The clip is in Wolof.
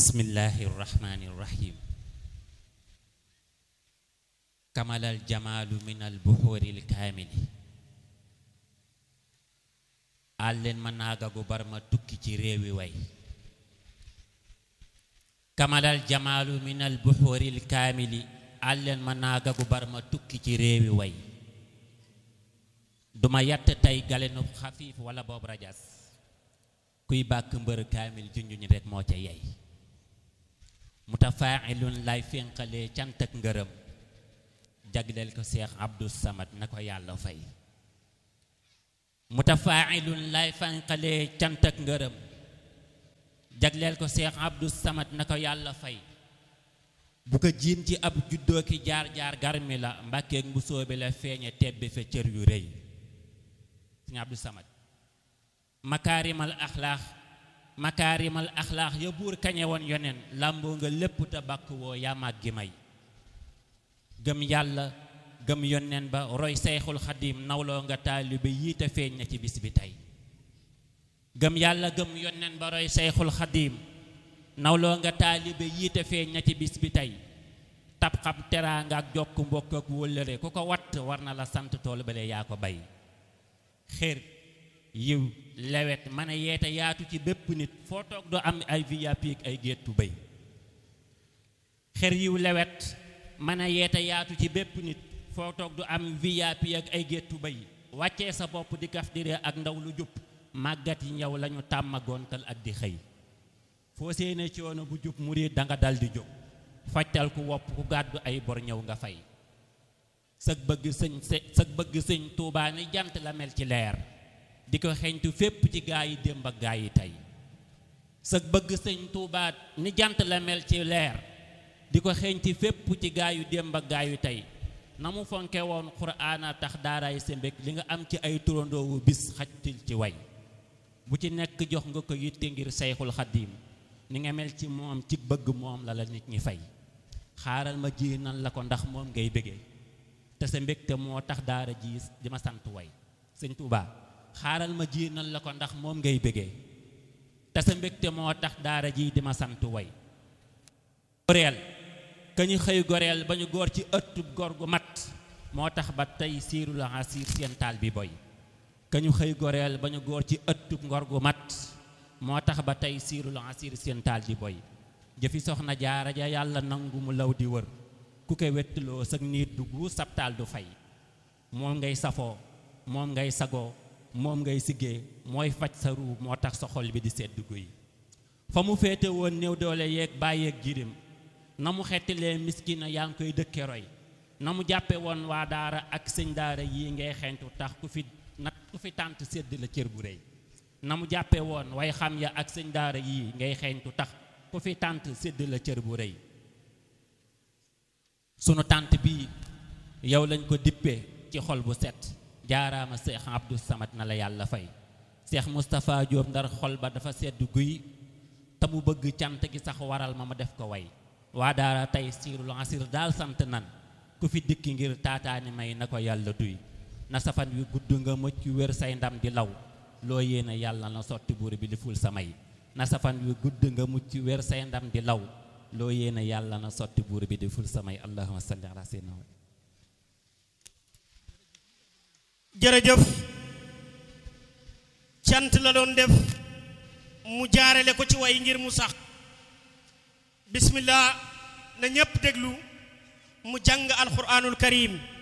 bismillahi irrahmani irrahim kamalal jamaalu min al buxuuri l kaamili àlleen ma naagagu bar ma tukki ci réewi way kamalal jamaalu min al buxuuri l kaamili àlleen ma naagagu bar ma tukki ci réewi way duma yatt tey galenu xafiif wala boobu rajas kuy bàkk mbër kaamil junjuñ rek moo ca yey mutafaa'ilun lay fénqalee cant ak ngërëm jagleel ko seex abdou samad na ko yàlla fay mutafaa'ilun lay fénqalee cant ak ngërëm jagleel ko seex abdou samad na ko yàlla fay bu ko jiin ci ab juddoo ki jaar-jaar garmi la mbàkkeek mbusoo bi la feeñe tebbi fa cër yu rëy sëñ abdou samad makaarimal axlaax makaarimal axlaax ya buur kañe woon yonen làmboo nga lépp te bàkk woo yaamaat gi may gëm yàlla gëm yonen ba roy seyxul xadim nawloo nga taalibe yii te feeñ na ci bis bi tey gëm yàlla gëm yonen ba roy seyxul xadim nawloo nga taalibe yii te feeñ na ci bis bi tey tab xam teraanga ak jokk mbokk ak wóllëre ku ko watt war na la sant tool bale yaa ko bay xér yiw lewet mën a yeete yaatu ci bépp nit foo toog doo am ay VIP ak ay géttu béy xer yiw lewet mën a yeete yaatu ci bépp nit foo toog du am VIP ak ay géttu béy wàccee sa bopp di kaf dire ak ndaw lu jub màggat yi ñëw lañu tàmmagoontal ak di xëy foo séene coono bu jub murid danga dal di jóg fajtal ku wopp ku gàddu ay bor ñëw nga fay sëg bëgg sëñ sëg bëgg sëñ Tuubaa ni jant la mel ci leer di ko xeeñtu fépp ci gaa yi démb ak gaa yi tey sëg bëgg sëñ Tuubaa ni jant la mel ci leer di ko xeeñtu fépp ci gaa yu démb ak gaa yu tey na mu fonke woon xuraana tax daaraay sembek li nga am ci ay turandoowu bis xajtil ci way bu ci nekk jox nga ko yitte ngir sayxul xaddiim ni nga mel ci moom ci bëgg moom la la nit ñi fay xaaral ma ji nan la ko ndax moom ngay bëggee te sa mbégte moo tax daara ji di ma sant way sëñ Tuubaa xaaral ma ji nan la ko ndax moom ngay bëggee te sa mbégte moo tax daara ji di ma sant way goreel ka ñu xëy goreel ba ñu góor ci ëttub góor gu mat moo tax ba tey siiru la asiir seen taal bi boy ka ñu xëy goreel ba ñu góor ci ëttub ngor gu mat moo tax ba tey siiru la asiir seen taal di boy jëfi soxna jaara ja yàlla nangu mu law di wër ku ko wettiloo sag niit du guus sab taal du fay moom ngay safoo moom ngay sagoo moom ngay siggee mooy faj sa ruu moo tax sa xol bi di sedd guy fa mu féete woon néew doole yeeg bàyyeeg jirim na mu xettilee miskina yaa ngi koy dëkke roy na mu jàppe woon waa daara ak sëñ daara yii ngay xeeñtu tax ku fi nat ku fi tànt sedd la cër bu rëy na mu jàppe woon way xam ya ak sëñ daara yii ngay xeeñtu tax ku fi tànt sedd la cër bu rëy sunu tànt bii yow lañ ko dippee ci xol bu set jaaraama seex abdou samad na la yàlla fay seex moustapha Diop ndar xol ba dafa sedd guy te mu bëgg cant gi sax waral ma ma def ko way waa daara tey siirul asir daal sant nan ku fi dikki ngir taataani may na ko yàlla duy na safan wi gudd nga mëcc wér say ndam di law loo yéene yàlla na sotti buur bi li ful sa may na safan wi gudd nga mucc wér say ndam di law loo yéene yàlla na sotti buur bi di ful samay allahumma salli ala sayyidina jërëjëf cant la doon def mu jaarale ko ci way ngir mu sax bismillah na ñépp déglu mu jàng alquranul karim